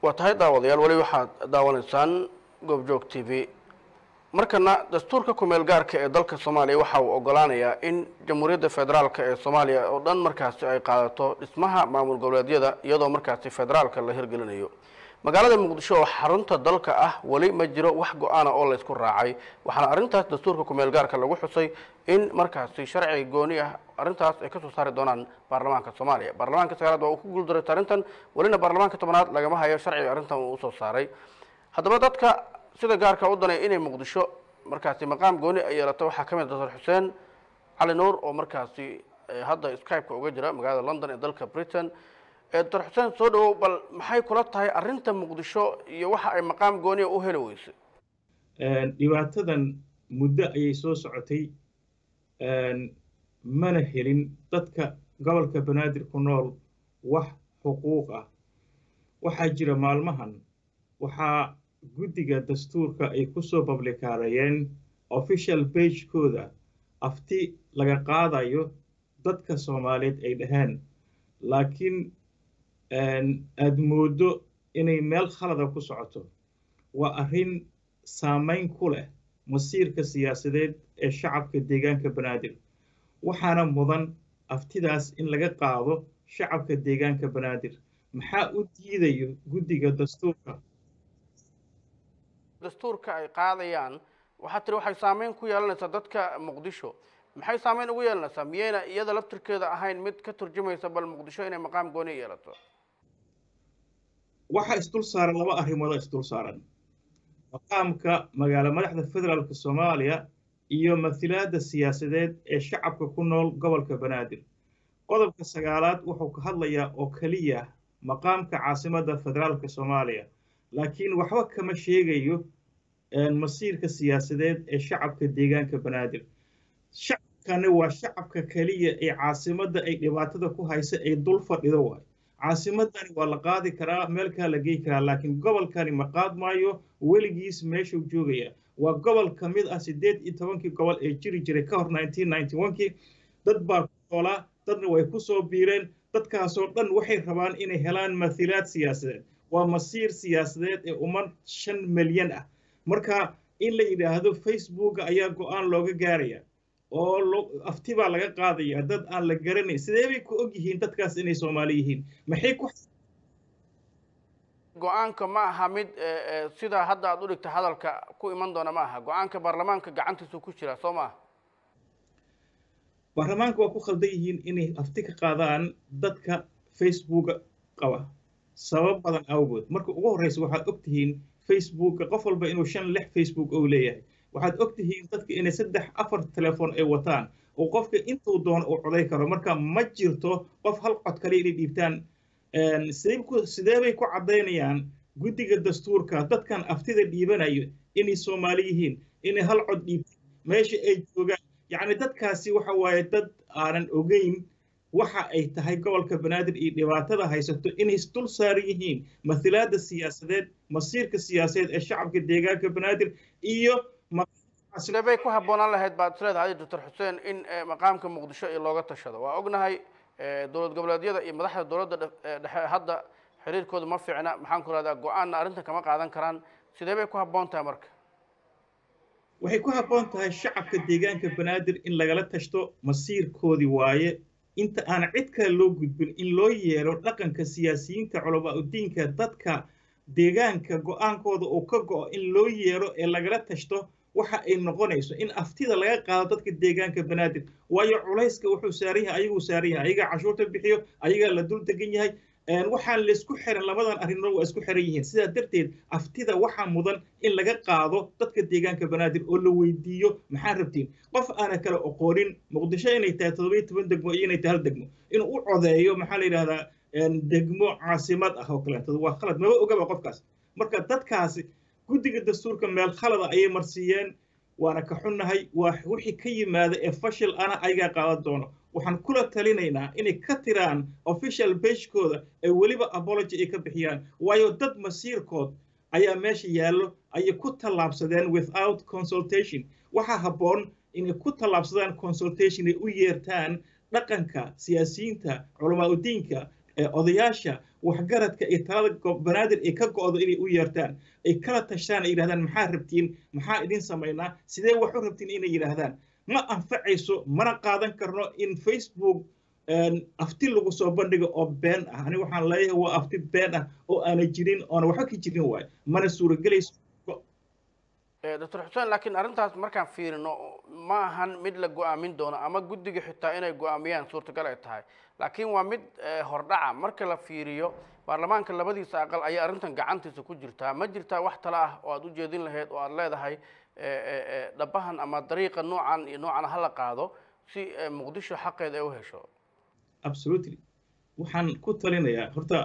waa tahay daawadayaal weli waxaad daawanaysaan goobjoog t v markana dastuurka kumeel gaarka ee dalka soomaaliya waxa uu ogolaanayaa in jamhuuriyadda federaalka ee soomaaliya oo dhan markaasi ay qaadato dhismaha maamul goboleedyada iyadoo markaasi federaalka la hirgelinayo magaalada muqdisho oo xarunta dalka ah weli ma jiro wax go-aana oo laysku raacay waxaana arrintaas dastuurka kumeel gaarka lagu xusay in markaasi sharci gooni ah arrintaas ay kasoo saari doonaan baarlamaanka soomaaliya baarlamaanka sagaalaad waa uu ku guuldareystay arrintan welina baarlamaanka tobanaad lagama hayo sharciga arrintan uu usoo saaray haddaba dadka sida gaarka u danay inay muqdisho markaasi maqaam gooni ay yeelato waxaa ka mid doctor xuseen cali nuur oo markaasi hadda skype-ka uga jira magaalada london ee dalka britain doctor xuseen soo dhawow bal maxay kula tahay arrinta muqdisho iyo waxa ay maqaam gooniya u heli weysay dhibaatadan muddo ayay soo socotay mana helin dadka gobolka banaadir ku nool wax xuquuq ah waxaa jira maalmahan waxaa guddiga dastuurka ay ku soo bablikaarayeen official bagekooda afti laga qaadayo dadka soomaaliyeed ay dhaheen laakiin aad mooddo inay meel khalada ku socoto waa arrin saamayn ku leh masiirka siyaasadeed ee shacabka deegaanka banaadir waxaana mudan aftidaas in laga qaado shacabka deegaanka banaadir maxaa u diidayo guddiga dastuurka dastuurka ay qaadayaan waxaa tiri waxay saameyn ku yeelanaysaa dadka muqdisho maxay saameyn ugu yeelanaysaa miyayna iyada laftirkeeda ahayn mid ka turjumaysa bal muqdisho inay maqaam gooni yeelato waxaa isdul saaran laba arrimoodoo isdul saaran maqaamka magaalo madaxda federaalka soomaaliya iyo mathilaadda siyaasadeed ee shacabka ku nool gobolka banaadir qodobka sagaalaad wuxuu ka hadlayaa oo keliya maqaamka caasimadda federaalka soomaaliya laakiin waxba kama sheegayo masiirka siyaasadeed ee shacabka deegaanka banaadir shacabkani waa shacabka keliya ee caasimadda ay dhibaatada ku haysa ay dul fadhido waayo caasimadani waa la qaadi karaa meelkaa la gey karaa laakiin gobolkani ma qaad maayo weligiis meeshuu joogaya waa gobol ka mid ah siddeed iyo tobankii gobol ee jiri jiray ka hor nineteen ninety one-kii dad baa ku noolaa dadna way ku soo biireen dadkaasoo dhan waxay rabaan inay helaan mathilaad siyaasadeed waa masiir siyaasadeed ee ummad shan milyan ah marka in la yidhaahdo facebooka ayaa go-aan looga gaaraya oo afti baa laga qaadaya dad aan la garanayn sidee bay ku og yihiin dadkaas inay soomaali yihiin maxay ku go-aanka ma aha mid sidaa hadda aad u dhigta hadalka ku iman doona ma aha go-aanka baarlamaanka gacantiisu ku jira soo ma aha baarlamaanka waa ku khaldan yihiin inay afti ka qaadaan dadka facebooka qaba sabab badan awgood marka ugu horreysa waxaad og tihiin facebooka qof walba inuu shan lix facebook ou leeyahay waxaad og tihiin dadka inay saddex afar telefoon ay wataan oo qofka intuu doono uu coday karo marka ma jirto qof hal cod kale inay dhiibtaan sidee bay ku caddaynayaan guddiga dastuurka dadkan aftida dhiibanayo inay soomaali yihiin inay hal cod dhiibtaan meesha ay joogaan yacni dadkaasi waxa waaye dad aanan ogeyn waxa ay tahay gobolka banaadir iyo dhibaatada haysato inay dul saaran yihiin mathilaadda siyaasadeed masiirka siyaasadeed ee shacabka deegaanka banaadir iyo sidee bay ku habboonaan lahayd baad isleedahay doctor xuseen in maqaamka muqdisho iyo looga tashado waa ognahay dowlad goboleedyada iyo madaxda dowladda dhexe hadda xiriirkooda ma fiicna maxaan ku rahdaa go-aanna arrintan kama qaadan karaan sidee bay ku habboon tahay marka waxay ku habboon tahay shacabka deegaanka banaadir in lagala tashto masiirkoodii waaye inta aan cid kale loo gudbin in loo yeelo dhaqanka siyaasiyiinta culamaa udiinka dadka deegaanka go-aankooda uu ka go'o in loo yeelo ee lagala tashto waxa ay noqonayso in aftida laga qaado dadka deegaanka banaadir waayo culayska wuxuu saaran yahay ayaguu saaran yahay ayagaa cashuurta bixiyo ayagaa la dul degan yahay waxaan laysku xiran labadan arrimood waa isku xiran yihiin sidaa darteed aftida waxaa mudan in laga qaado dadka deegaanka banaadir oo la weydiiyo maxaa rabtiin qof aana kala oqoonin muqdisho inay tahay toddobiyo toban degmo iyo inay tahay hal degmo inuu u codeeyo maxaa la yidhahdaa degmo caasimad ah oo kaleeto waa khalad maba ogaba qofkaas marka dadkaasi guddiga dastuurka meel khalada ayay marsiiyeen waana ka xunnahay waa wixii ka yimaada ee fashil ana ayagaa qaadan doono waxaan kula talinaynaa inay ka tiraan official bagekooda ee weliba apology ay ka bixiyaan waayo dad masiirkood ayaa meesha yaallo ayay ku tallaabsadeen without consultation waxaa habboon inay ku tallaabsadaan consultation ay u yeertaan dhaqanka siyaasiyiinta culamaa udiinka odayaasha waxgaradka iyo talada banaadir ay ka go'do inay u yeertaan ay kala tashtaan ay yidhahdaan maxaa rabtiin maxaa idin samaynaa sidee wax u rabtiin inay yidhaahdaan ma anfacayso mana qaadan karno in facebook afti lagu soo bandhigo oo been ah ani waxaan leeyahay waa afti been ah oo aana jirin oona waxba ka jirin waayo mana suuragelayso doctor xuseen laakiin arrintaas markaan fiirino ma ahan mid la go-aamin doono ama guddiga xitaa inay go-aamiyaan suurtagal ay tahay laakiin waa mid hordhaca marka la fiiriyo baarlamaanka labadiisa aqal ayaa arrintan gacantiisa ku jirtaa ma jirtaa wax tale ah oo aad u jeedin lahayd oo aad leedahay dhabahan ama dariiqa noocan iyo noocan hala qaado si muqdisho xaqeeda ay u hesho absolutely waxaan ku talinayaa horta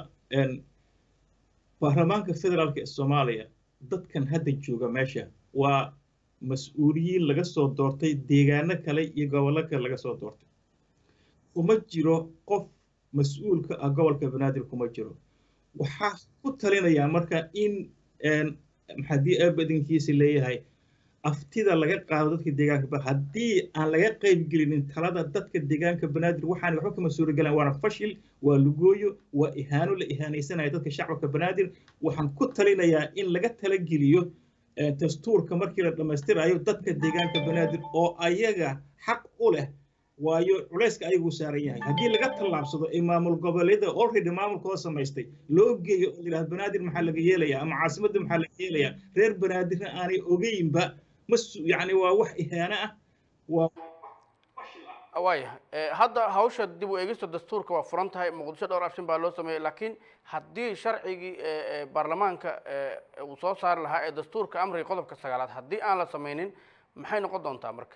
baarlamaanka federaalka ee soomaaliya dadkan hadda jooga meesha waa mas-uuliyiin laga soo doortay deegaano kale iyo gobollo kale laga soo doortay kuma jiro qof mas-uulka ah gobolka banaadir kuma jiro waxaa ku talinayaa marka in haddii aabadinkiisa leeyahay aftida laga qaado dadka deegaanka haddii aan laga qayb gelinin talada dadka deegaanka banaadir waxaan waxba kama suuragalaan waana fashil waa lugooyo waa ihaano la ihaanaysanaya dadka shacabka banaadir waxaan ku talinayaa in laga talageliyo dastuurka markii la dhammaystirayo dadka deegaanka banaadir oo ayaga xaq u leh waayo culayska ayaguu saaran yahay haddii laga tallaabsado ee maamul goboleeda already maamulkoo samaystay loo geeyo oo yidhahda banaadir maxaa laga yeelayaa ama caasimadda maxaa laga yeelayaa reer banaadirna aanay ogeynba mas yani waa wax ihaano ah waa waaya hadda hawsha dib u eegista dastuurka waa furan tahay muqdisho dhowr arshin baa loo sameeyey laakiin haddii sharcigii baarlamaanka uu soo saari lahaa ee dastuurka amriga qodobka sagaalaad haddii aan la samaynin maxay noqon doontaa marka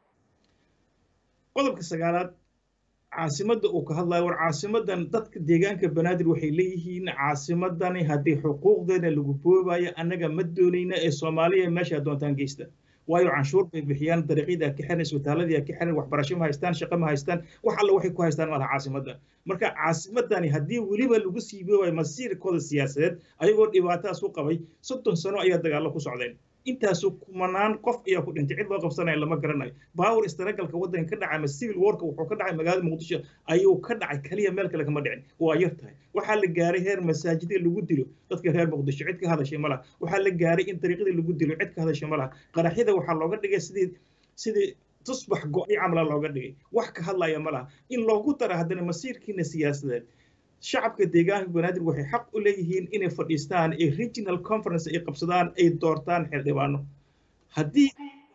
qodobka sagaalaad caasimadda uu ka hadlayo war caasimadan dadka deegaanka banaadir waxay leeyihiin caasimadani haddii xuquuqdeena lagu boobayo annaga ma doonayna ee soomaaliya meesha doontaan geysta waayo canshuur bay bixiyaan dariiqyada ka xiran isbitaaladii ka xiran waxbarasho ma haystaan shaqo ma haystaan wax alla waxay ku haystaan malaha caasimadda marka caasimadani haddii weliba lagu sii boobayo masiirkooda siyaasadeed ayagoo dhibaatadaas ku qabay soddon sano ayaa dagaallo ku socdeen intaasu kumanaan qof ayaa ku dhintay cid loo qabsanaya lama garanayo baawar istaragalka waddanka ka dhacay ama civil warka wuxuu ka dhacay magaalada muqdisho ayuu ka dhacay kaliya meel kale kama dhicin waa yar tahay waxaa la gaaray heer masaajidda lagu dilo dadka reer muqdisho cid ka hadashay ma laha waxaa la gaaray in dariiqadii lagu dilo cid ka hadashay ma laha qaraxyada waxaa looga dhigay sidii sidii tusbax go-ay camala looga dhigay wax ka hadlaya ma laha in loogu dara haddana masiirkiina siyaasadeed shacabka deegaanka banaadir waxay xaq u leeyihiin inay fadhiistaan ee regional conference ay qabsadaan ay doortaan xildhibaano haddii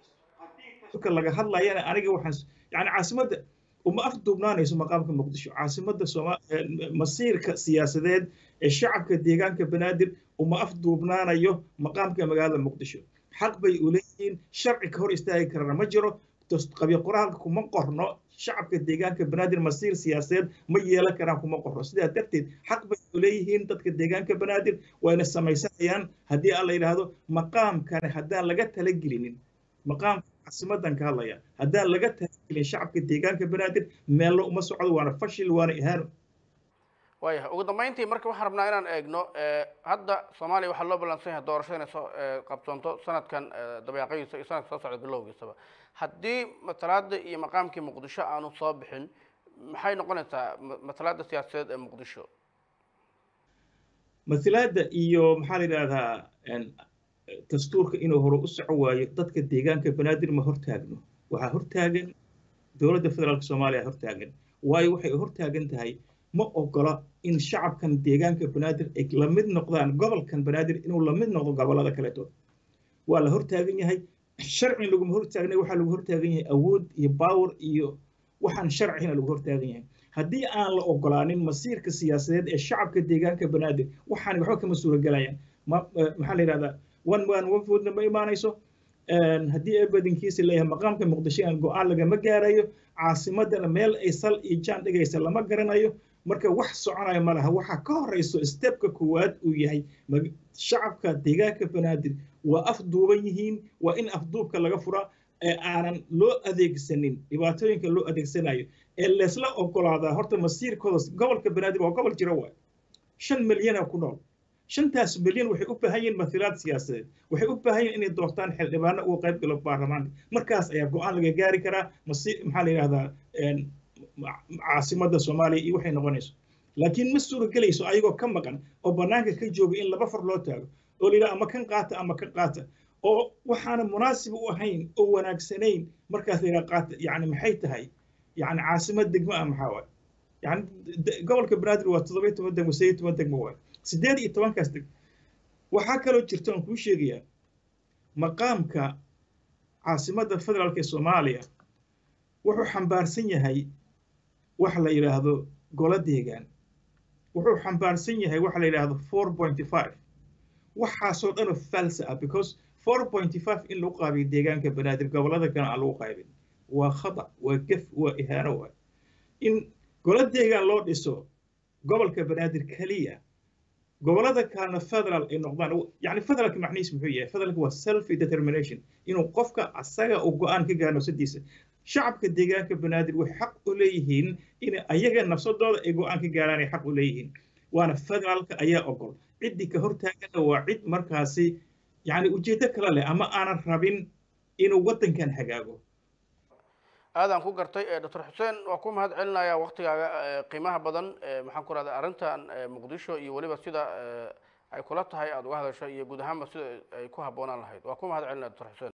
laga hadlayana aniga waxaan yani caasimadda uma afduubnaanayso maqaamka muqdisho caasimadda sooma masiirka siyaasadeed ee shacabka deegaanka banaadir uma afduubnaanayo maqaamka magaalada muqdisho xaq bay u leeyihiin sharci ka hor istaagi karana ma jiro qabiil qoraalka kuma qorno shacabka deegaanka banaadir masiir siyaasadeed ma yeelan karaan kuma qorno sidaa darteed xaq bay u leeyihiin dadka deegaanka banaadir wayna samaysanayaan haddii aan la yidhaahdo maqaamkani haddaan laga talagelinin maqaamka caasimadan ka hadlaya haddaan laga talagelin shacabka deegaanka banaadir meello uma socdo waana fashil waana ihaano waayahay ugu dambeyntii marka waxaan rabnaa inaan eegno hadda soomaaliya waxaa loo ballansan yahay doorasho inay soo qabsoonto sanadkan dabeeqadiisa iyo sanadka soo socda bilowgiisaba haddii matalaada iyo maqaamkii muqdisho aanu soo bixin maxay noqonaysaa matalaada siyaasadeed ee muqdisho matalaada iyo maxaa la yidhahdaa dastuurka inuu hore u soco waayo dadka deegaanka banaadir ma hortaagno waxaa hortaagan dowladda federaalka soomaaliya hortaagan waayo waxay hortaagan tahay ma ogola in shacabkan deegaanka banaadir ay la mid noqdaan gobolkan banaadir inuu la mid noqdo gobollada kaleeto waa la hortaagan yahay sharci laguma hortaagnay waxaa lagu hortaagan yahay awood iyo baawar iyo waxaan sharcina lagu hortaagan yahay haddii aan la ogolaanin masiirka siyaasadeed ee shacabka deegaanka banaadir waxaan waxba kama suuragelayaan maxaa la yidhahdaa one man one vote ma imaanayso haddii eebadinkiisa leeyahay maqaamka muqdisho aan go-aan lagama gaarayo caasimadana meel ay sal iyo jaan dhigaysa lama garanayo marka wax soconaya ma laha waxaa ka horeyso stebka koowaad uu yahay shacabka deegaanka banaadir waa afduuban yihiin waa in afduubka laga fura ee aanan loo adeegsanin dhibaatooyinka loo adeegsanayo ee leesla ogolaadaa horta masiirkooda gobolka banaadir waa gobol jira waay shan milyana ku nool shantaas milyan waxay u baahan yihiin mathilaad siyaasadeed waxay u baahan yihiin inay doortaan xildhibaano uga qayb galo baarlamaanka markaas ayaa go-aan laga gaari karaa masi maxaa la yidhahdaa caasimadda soomaaliya iyo waxay noqonayso laakiin ma suuragelayso ayagoo ka maqan oo bannaanka ka jooga in laba far loo taago oo layidhaha ama kan qaata ama kan qaata oo waxaana munaasib u ahayn oo wanaagsanayn markaas layidhaha qaata yani maxay tahay yani caasimad degmo ah maxaa waay yani gobolka banaadir waa toddoba iyo toban degmo sideed iyo toban degmo waay sideed iyo tobankaas degmo waxaa kaloo jirta aan kuu sheegayaa maqaamka caasimadda federaalka ee soomaaliya wuxuu xambaarsan yahay wax la yidhaahdo golo deegaan wuxuu xambaarsan yahay waxa la yidhaahdo four pointy five waxaasoo dhanoo falsa ah because four pointy five in lagu qaabiyo deegaanka banaadir gobollada kale aan lagu qaybin waa khata waa gef waa ihaano waay in golo deegaan loo dhiso gobolka banaadir keliya gobollada kalena federal ay noqdaan yani federalka macnihiis muxuu yahay federalka waa self determination inuu qofka asaga uu go-aan ka gaaro nafsadiisa shacabka deegaanka banaadir waxay xaq u leeyihiin in ayaga nafsadooda ay go-aan ka gaaraan ay xaq u leeyihiin waana federaalka ayaa ogol ciddii ka hortaagana waa cid markaasi yani ujeeddo kale leh ama aanan rabin inuu waddankan hagaago aadaan ku gartay doctor xuseen waa ku mahad celinaya waktigaaga qiimaha badan maxaan ku rahda arrintan muqdisho iyo weliba sida ay kula tahay aada uga hadasho iyo guud ahaanba sida ay ku habboonaan lahayd waa ku mahad celinaya doctor xuseen